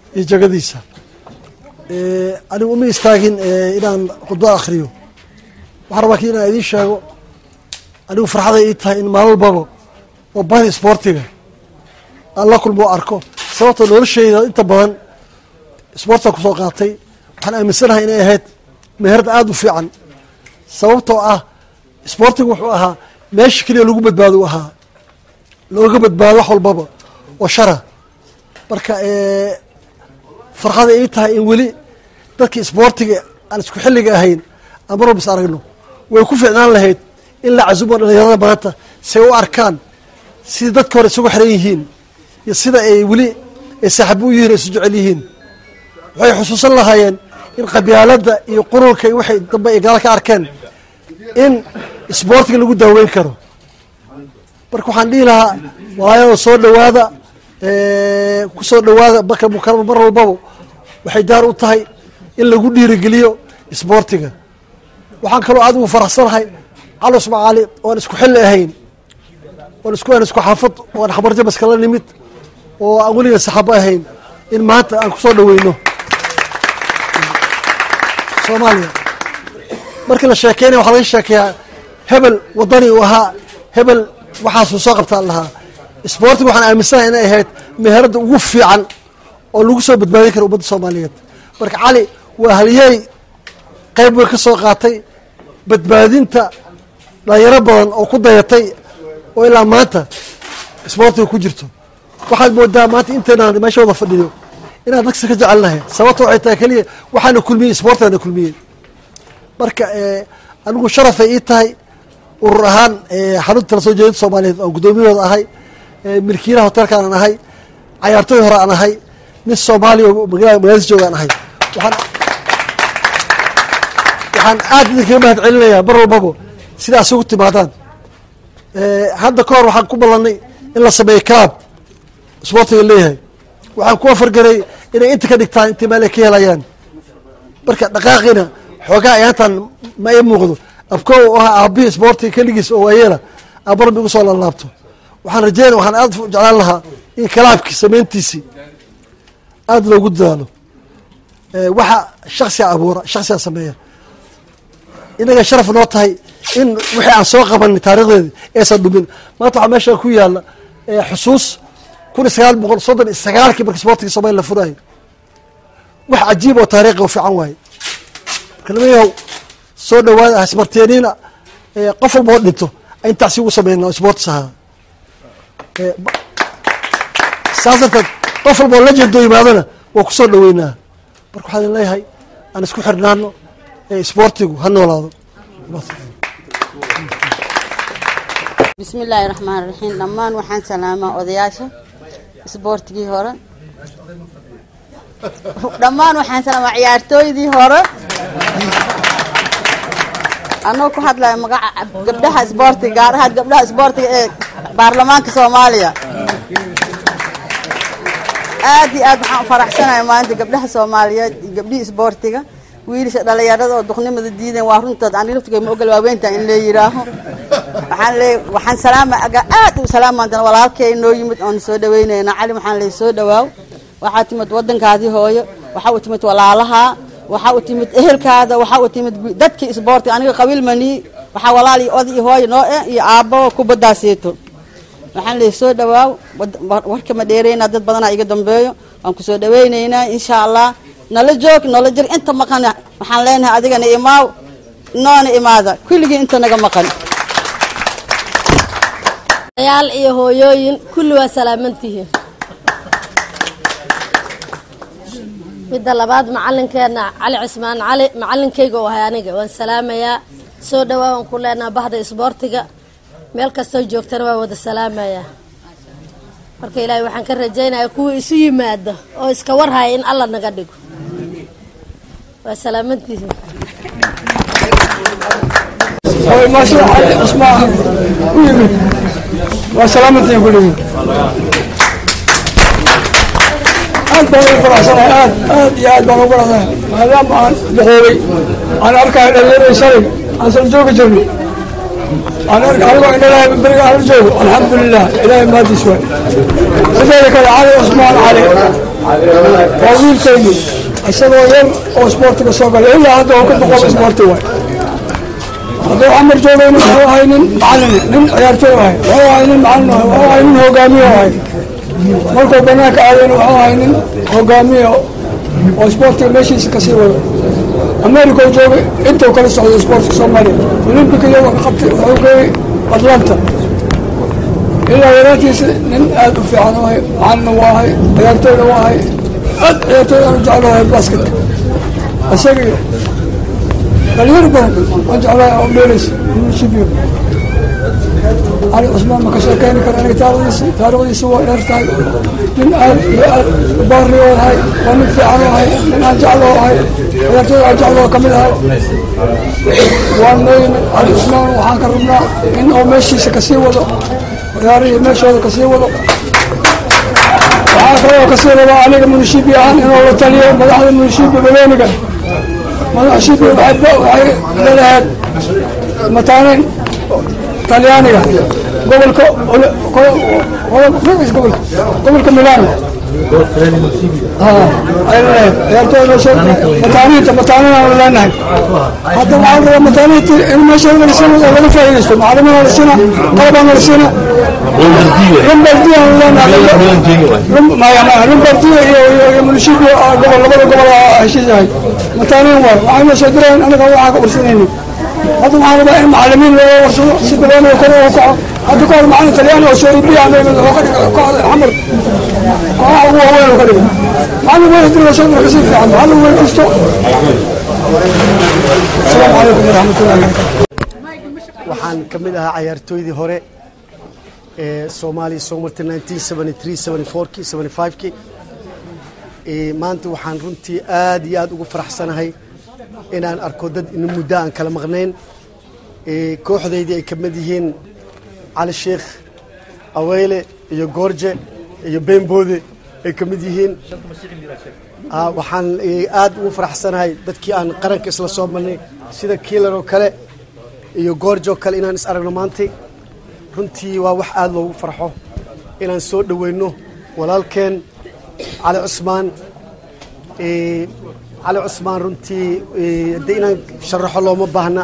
iyo jagadiisa anigu uma istaagin inaan khudbad akhriyo waxaan rabaa ki inaan idiin sheego anigu farxaday ii tahay in maalin walbaba oo bahda isboortiga aan la kulmo o arko sababta nolosheyda inta badan isboortiga kusoo qaatay waxaan aaminsanahay inay ahayd meherad aada u fiican sababtoo ah isboortigu wuxuu ahaa meesha keliya lagu badbaado u ahaa looga badbaado wax walbaba oo shara marka farxada ii tahay in weli dadkii isboortiga aan isku xilliga ahayn aan mar walba is aragno way ku fiicnaan lahayd in la casumo dhalinyarada maanta say u arkaan sidii dadka hore isugu xiran yihiin iyo sida ay weli ay saaxibo u yihin ay isu jecel yihiin waxay xusuusan lahaayeen in qabyaaladda iyo qurulka iyo waxay dambe ay gaala ka arkeen in isboortiga lagu daaweyn karo marka waxaan dhihi lahaa walaayada soo dhawaada ku soo dhawaada marka mukarama mar walbaba waxay daar u tahay in lagu dhiirigeliyo isboortiga waxaan kaloo adigu faraxsanahay cali usmaan cali oan isku xilli ahayn oon isku aan isku xaafad oan xabarjabas kala nimid oo aan weliga saxaabo ahayn in maanta aan kusoo dhaweyno soomaaliya markii la sheekeynaya waxaa laga sheekeeyaa hebel wadani uu ahaa hebel waxaasuu soo qabtaan lahaa isboortiga waxaan aaminsanahay inay ahayd meheradda ugu fiican oo lagu soo badbaadin kara ummadda soomaaliyeed marka cali waa halyeey qayb weyn ka soo qaatay badbaadinta dhalinyaro badan oo ku dayatay oo ilaa maanta isboortiga ku jirto waxaad moodaa maanta intaynaan meesha wada fadhiyo inaan dagsi ka jecelnahay sababta waxay tahay keliya waxaana kulmiyey isboortigana kulmiyey marka anigu sharafay ii tahay urur ahaan xarunta la soo jeedinta soomaaliyeed oon guddoomiyahooda ahay milkiilaha hotelka aan ahay cayaartooy hore aan ahay nin soomaaliya oo magaaladiis jooga aan ahay waxaan waxaan aad idinkaga mahad celinayaa mar walbaba sidaa isugu timaadaan hadda ka hor waxaan ku ballanay in la sameeyo club isboortiga leeyahay waxaan ku afargaray inay inta ka dhigtaan intii meel ay ka helayaan marka dhaqaaqiina xoogaa ayaantan ma ii muuqdo abko oo ahaa aabihii isboortiga keligiis oo waayeela abarbi igu soo laalaabto waxaan rajeynaya waxaan aad jeclaan lahaa in kalaabkii samayntiisii aada loogu dadaalo waxa shaksiga abuura shaksiga sameeya inaga sharaf noo tahay in wixii aan soo qabanay taarikhdeedi aysan dhumin maanta waxaa meesha ku yaala xusuus kun iyo sagaal boqol soddon iyo sagaalkii marka isboortiga soomaliya la furayo wax cajiib oo taariikhi oo fiican waaye marka nimayahow soo dhawaada hasmarteeniina qof walba oo dhinto intaasi ugu sameynaa isboortis ahaa saas darteed qof walba oo lajendoo yimaadana waa ku soo dhaweynaa marka waxaan idin leeyahay aan isku xirnaano isboortigu ha noolaado bismi illaahi raxmaan raxiim dhammaan waxaan salaamaa odayaasha isboortigii hore dhammaan waxaan salaamaa ciyaartooydii hore anoo ku hadlaya magaca gabdhaha isboortiga gaar ahaan gabdhaha isboortiga ee baarlamaanka soomaaliya aad iyo aad waxaan faraxsanaya maanta gabdhaha soomaaliyeed iyo gabdhihii isboortiga wiilasha dhalinyarada oo duqnimada diideen waa runtood aan laftiga ma ogol waaweynta in lee yiraaho waxaan leey waxaan salaama aga aad u salaamaantana walaalkay noo yimid oon soo dhaweynayna cali waxaan leey soo dhawaaw waxaa timid wadankaadii hooyo waxaa u timid walaalaha waxaa u timid ehelkaada waxaa u timid dadkii isboortiga aniga qabiil manii waxaa walaal iyo oday iyo hooyo noo eh iyo aabbo kubadaaseeto waxaan leey soo dhawaaw warka ma dheeraynaa dad badanaa iga dambeeyo waan ku soo dhaweynaynaa insha allah nala joog nala jir inta maqan waxaan leenahay adigana imaaw noona imaada kulligii inta naga maqan yaal iyo hooyooyin kulli waa salaamantihiin midda labaad macalinkeena cali cismaan cali macalinkayga oo ahay aniga waan salaamayaa soo dhawaa waan ku leenaha bahda isboortiga meel kastoo joogtana waa wada salaamayaa marka ilaahay waxaan ka rajaynayaa kuwa isu yimaada oo iska warhaya in alla naga dhigo waa salaamantihiin maasha cali cismaan u yimid waa salaamantihiin kulligiin aad baan ugu faraxsanahay aad aad iyo aad baan ugu faraxsanahay maadaama aan duqoobay aan arkayo dhalinyarada shalay aan sal joogi jirnay aan arka anigoo indhalahay beriga aan la joogo alxamdulilah ilaahay maadiis waay sideeda kale cali cusmaan cali waa wiilkaygi isagoo yar oo isboortiga soo galay ilaa hadda oo ka boqol isboorti waay hadduu camar joogayna wuxuu ahay nin macalin nin ciyaartoy ahay wuxuu ahay nin macalin ahay wuxuu ahay nin hogaamiye ahay markuu banaanka aadayna wuxuu ahay nin hogaamiye oo isboortiga meeshiisa kasii wado america uu joogay intuu kala socdo isboortiga soomaaliya olympic iyagoo ka qabtay wuxuu geeyey atlanta ilaa yaraantiisa nin aad u fiican u ahay macalina waa ahay ciyaartoyna waa ahay aad ciyaartoy aan u jeclahay basketka isagii dhalinyaro badan waan jeclahay oo dheelaysa munishibiyo cali cusmaan ma ka sheekeyni kara aniga taarikhdiisi taarikhdiisi waa dheer tahay nin aad iyo aad baari oo ahay waa nin fiican oo ahay nin aan jeclo oo ahay ciyaartooy aan jeclo oo kamid ahay waan noo yimid cali cusmaan waxaan ka rabnaa in oo meeshiisa kasii wado ciyaarihii meeshooda kasii wado waxaa kaloo kasii rabaa aniga munishibi ahaan inuu la taliyo madaxda munishibi baleeniga madaxshibi waxay leedahay mataaneyn talyaaniga gobolka gobolka gobolka milano mataaniinta mataaniinaan leenahay hadda waxaan rabaa mataaniinta in meesha laga siina laga faa'iidaysto macalimiin la siina qalabaan la siina rumbardiya leenahay maya maya rumbardiya iyo iyo munishibi gobol labada gobol heshiisahay mataaniin waay waxayna soo direen anaga waxaa ka warsanaynin hadda waxaan rabaa in macalimiin loo warsado si baleeniga kor ugu kaco hadda ka hor macalin talyaani oo soo iibiya ama wuxuu ka dhigay kooxda xamar kooxaha ugu waaweyn oo ka dhigay macalin weyn hadii lasoo diro kasii fiican macalin weyn kasto asalaamu calaykum waraxmatullahi wabarakatu waxaan ka mid ahaa cayaartooydii hore ee soomaaliya soo martay 1973 74kii 75kii maanta waxaan runtii aad iyo aad ugu faraxsanahay inaan arko dad ina muddo aan kala maqnayn kooxdaydii ay ka mid yihiin cali sheekh aweyle iyo goorje iyo beenboode ay ka mid yihiin waxaan aad ugu faraxsanahay dadkii aan qaranka isla soo marnay sida kiilar oo kale iyo goorje oo kale inaan is aragno maantay runtii waa wax aad loogu farxo inaan soo dhoweyno walaalkeen cali cusmaan cali cusmaan runtii de inaan sharaxo looma baahna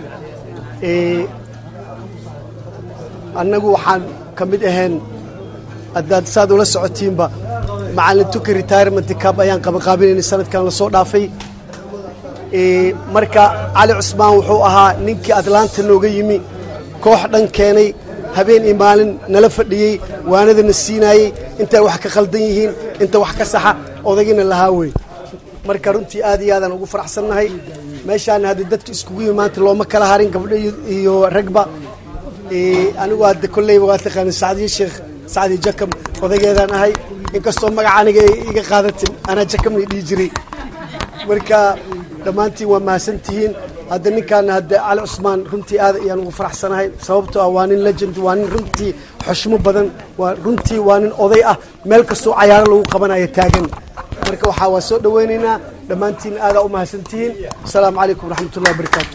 annagu waxaan ka mid ahayn haddaad saad ula socotiinba macallin tuki retirement cab ayaan qabanqaabinaynay sanadkan lasoo dhaafay marka cali cusmaan wuxuu ahaa ninkii atlanta nooga yimi koox dhan keenay habeen iyo maalin nala fadhiyey waanadana siinaayey intay wax ka khaldan yihiin inta wax ka saxa odagina lahaa wey marka runtii aad iyo aadaan ugu faraxsannahay meeshaana hadda dadka iskugu yimi maanta looma kala harin gabdho iyo ragba anigu hadda kolleyba waa taqaana sacdiye sheekh sacdi jakam odageedaan ahay inkastoo magaca aniga iga qaadatin anaa jakamna dhihi jiray marka dhammaantiin waa mahadsan tihiin hadda ninkaana hadda cali cusmaan runtii aad ayaan ugu faraxsanahay sababtoo ah waa nin legend waa nin runtii xushmo badan waa runtii waa nin oday ah meel kastoo cayaaro lagu qabanayo taagan marka waxaa waa soo dhoweynaynaa dhammaantiin aadaa u mahadsantihiin asalaamu calaykum waraxmatullahi wabarakaatu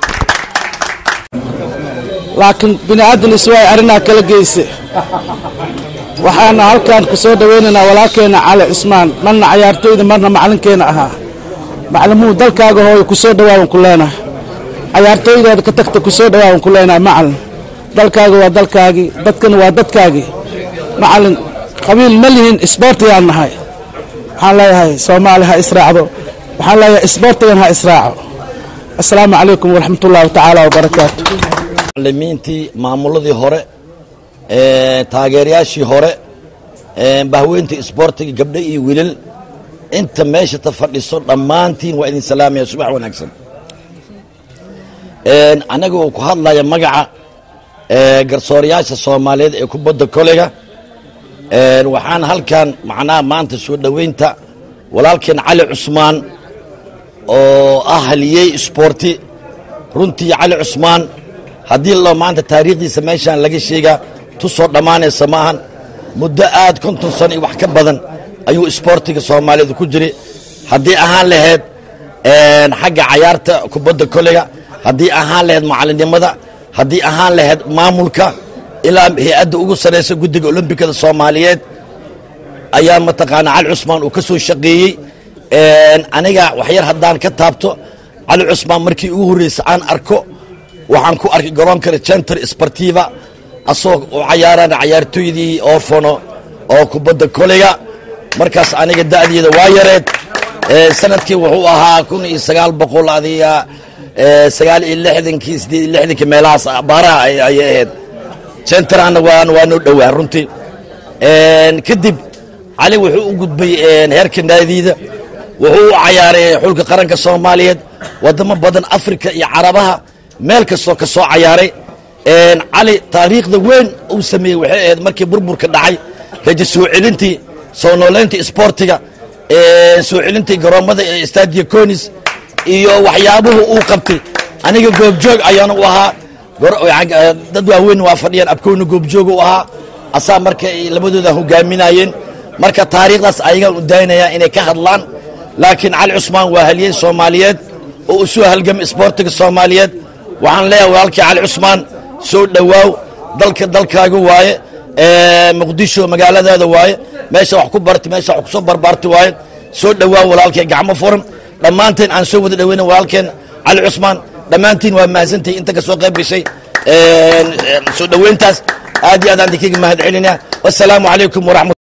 laakiin bini aadan iswaay arrinaa kala geyse waxaana halkan ku soo dhowaynaynaa walaalkeenna cali cusmaan marna cayaartooyda marna macalinkeenna ahaa maclimuhu dalkaaga hooyo ku soo dhawaaban ku leenahay cayaartooydaada ka tagta ku soo dhawaaban ku leenahay macalin dalkaaga waa dalkaagii dadkana waa dadkaagii macalin qabiil ma lihin isboortigaan nahay waxaan leeyahay soomaali ha israacdo waxaan leeyahay isboortigan ha israaco assalaamu calaykum waraxmatullaahi tacaala wabarakaatu macalimiintii maamuladii hore taageerayaashii hore bahweyntii isboortiga gabdho iyo wiilal inta meesha ta fadhiso dhammaantiin waa idin salaamaya subax wanaagsan anaga uu ku hadlaya magaca garsoorayaasha soomaaliyeed ee kubadda koleyga waxaan halkan macnaha maanta soo dhoweynta walaalkeen cali cusmaan oo ah haliyey isboorti runtii cali cusmaan haddii loo maanta taariikhdiisa meeshaan laga sheegaa tu soo dhammaanaysa ma ahan muddo aad konton sano iyo wax ka badan ayuu isboortiga soomaaliyeed ku jiray haddii ahaan lahayd xagga cayaarta kubadda koleyga haddii ahaan lahayd macalinimada haddii ahaan lahayd maamulka ilaa hay-adda ugu sarraysa guddiga olombikada soomaaliyeed ayaa mataqaana cali cusmaan uu ka soo shaqeeyey aniga waxyar haddaan ka taabto cali cusmaan markii ugu horreysa aan arko waxaan ku arkay garoonka center sportiva asagoo u cayaaraan cayaartooydii orfono oo kubadda koleyga markaas aniga da'deeda waa yareed sanadkii wuxuu ahaa kun iyo sagaal boqol adiga sagaal iyo lixdankii sideed iyo lixdankii meelahaas baaraha ayay ahayd centerana waan waa noo dhowaa runtii kadib cali wuxuu u gudbay heerka naadiida wuxuu u cayaaray xulka qaranka soomaaliyeed wadamo badan afrika iyo carabaha meel kastoo ka soo cayaaray cali taariikhda weyn uu sameeyey waxay ahayd markii burburka dhacay raja soo celintii soo nooleyntii isboortiga soo celintii garoommada ee stadia conis iyo waxyaabuhu uu qabtay aniga goobjoog ayaana u ahaa dad waaweyn waa fadhiyaan abkowna goobjoog u ahaa asaa marka ay labadooda hogaaminayeen marka taariikhdaas ayagaan u daynayaa inay ka hadlaan laakiin cali cusmaan waa haliyey soomaaliyeed oo u soo halgamay isboortiga soomaaliyeed waxaan leeyahay walaalkii cali cusmaan soo dhowaaw dalka dalkaaga waaye muqdisho magaaladaada waaye meesha wax ku barti meesha wax kusoo barbaarti waaye soo dhowaaw walaalkii gacmo furan dhammaanteen aan soo wada dhoweyna walaalkeen cali cusmaan dhammaantiin waa mahadsantahay inta ka soo qayb gashay soo dhoweyntaas aad iyo aad aan idinkaga mahad celinaa wassalaamu calaykum waraxmat